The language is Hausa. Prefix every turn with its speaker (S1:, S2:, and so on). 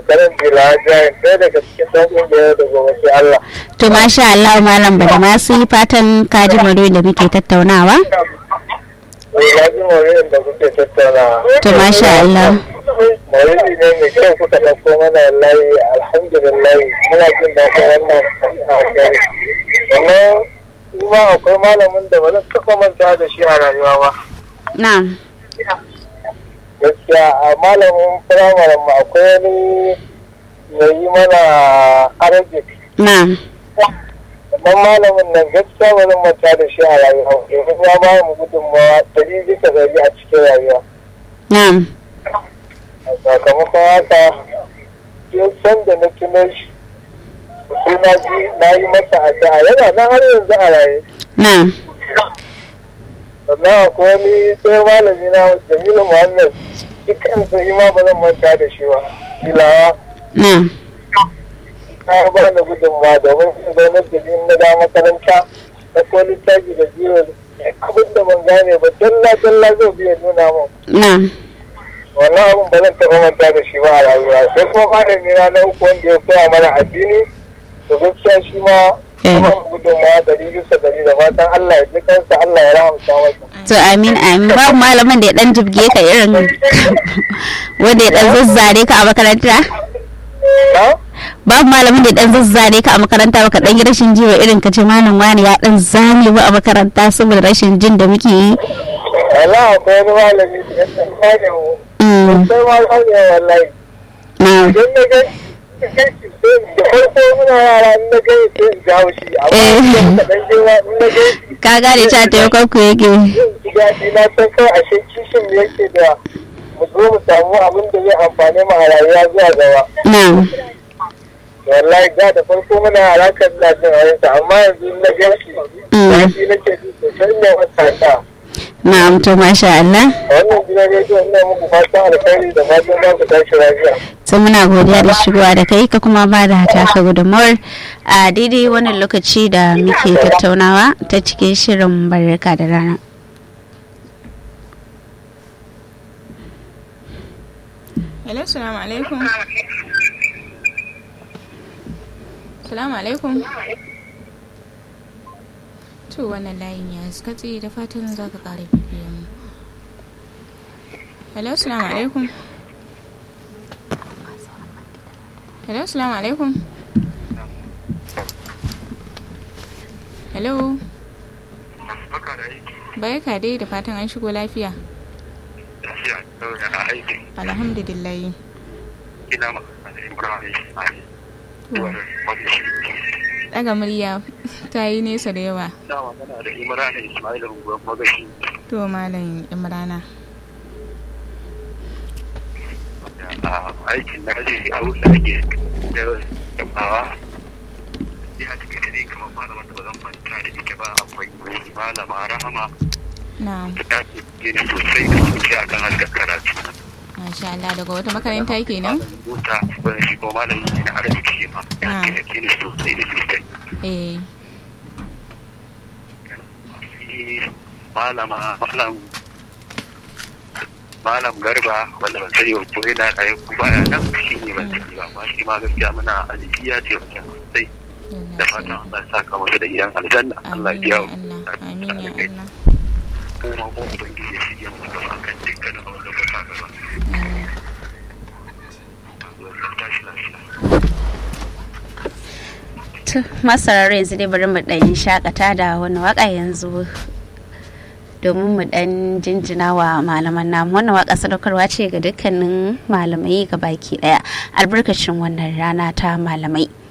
S1: karan jila jayin ɗaya daga cikin ɗan ƙungiyar da gobe sai Allah.
S2: to masha Allah malam bada masu yi fatan kaji maudu'in da muke tattaunawa
S1: Wai na ji maurin da kuke tattaunawa.
S2: to masha Allah
S1: Maulidi ne mai kyau kuka ɗauko mana wallahi alhamdulillah muna jin daɗin wannan alheri. Sannan kuma akwai malamin da ba zan taɓa manta da shi a rayuwa ba.
S2: na'am
S1: Gaskiya a malamin firamaren mu akwai wani mai yi mana arabic.
S2: na'am
S1: Amma malamin nan gaskiya ba zan manta da shi a rayuwa. Domin ya ba mu gudunmawa ɗari bisa ɗari a cikin rayuwa.
S2: na'am
S1: A sakamakon haka duk sanda na tuno shi sai na ji na yi masa addu'a yana nan har yanzu a raye
S2: na'am
S1: sannan akwai wani sai malami na jamilu muhammad shi kansa shi ma ba zan manta da shi ba filawa
S2: na'am
S1: na ba da gudunmawa domin su zaunar da ni na da makaranta na ko littafi da biyu abin da ban gane ba dalla dalla zai biya nuna mun
S2: na'am
S1: wannan abin ba zan taɓa manta da shi ba a rayuwa sai kuma malami na na uku wanda ya koya mana addini to gaskiya shi ma
S2: Eh.
S1: kuma gudunmawa dari bisa dari da fatan Allah ya ji kansa Allah ya rahamta masa.
S2: to amin amin babu malamin da ya dan jibge ka irin wanda ya dan zazzare ka a makaranta
S1: Na?
S2: babu malamin da ya dan zazzare ka a makaranta baka dan yi rashin jiwa irin ka ce malam wani ya dan zame mu a makaranta saboda rashin jin da muke yi
S1: Allah akwai wani malami da ya san kane mu.
S2: Mm,
S1: Sai ma kane wallahi.
S2: na'am
S1: Idan na ga da farko muna yara in na gani sai in jawo shi. Amma
S2: Eh.
S1: idan ka dan girma in na gani
S2: ka gane cewa taimakon ku yake
S1: zan ji daɗi na san kawai ashe kishin ne yake da mu zo mu samu abin da zai amfane mu a rayuwa zuwa gaba.
S2: na'am
S1: wallahi da da farko muna harakar da jin ayyuka amma yanzu na gan shi
S2: Mm.
S1: zafi nake ji sosai ne wata ta
S2: na'am to masha Allah
S1: wannan gidan rediyo ina muku fatan alkhairi da fatan za ku tashi lafiya
S2: sai muna godiya da shigowa da kai ka kuma ba da taka gudunmawar a daidai wannan lokaci da muke tattaunawa ta cikin shirin barka da rana
S3: Hello, salamu alaikum. Salamu alaikum. To wannan layin ya katse da fatan za ka ƙara bibiyan mu. Hello, salamu alaikum. Hello, salamu alaikum. Hello,
S1: Baka da aiki,
S3: barka dai da fatan an shigo lafiya.
S1: lafiya, da aiki,
S3: Alhamdulillah.
S1: ina magana da Ibrahim Ismail.
S3: Daga murya ta yi nesa da yawa.
S1: Ina magana da Ibrahim Ismail unguwar magashi.
S3: To Malam Imrana.
S1: A aikin na je a wurin da ake da yabawa. Ina cikin da ne kamar malaman da ba zan manta da ita ba akwai malama rahama
S3: Na'am.
S1: da ke gini sosai da sosai akan harkar karatu.
S3: Masha Allah daga wata makaranta kenan?
S1: Mota wani shi ko malami ne na arziki shi ma. Ya
S3: Ah.
S1: ke gini sosai da sosai.
S3: Eh.
S1: Shi malama malam malam garba wanda ban sani ko yana raye ko baya nan shi ne ban sani ba amma shi ma gaskiya muna aljiya ce wajen sosai da fatan Allah ya saka masa da gidan aljanna Allah ya biya
S3: Amin ya Allah. Amin ya Allah.
S1: kuma ko ubangiji ya shige mu gaba kan dukkanin abin da ba ta gaba
S3: Mm.
S1: Allah ya tashi lafiya
S2: To, masarar yanzu dai bari mu ɗan shakata da wani waka yanzu domin mu ɗan jinjina wa malaman namu wannan waka sadaukarwa ce ga dukkanin malamai ga baki ɗaya albarkacin wannan rana ta malamai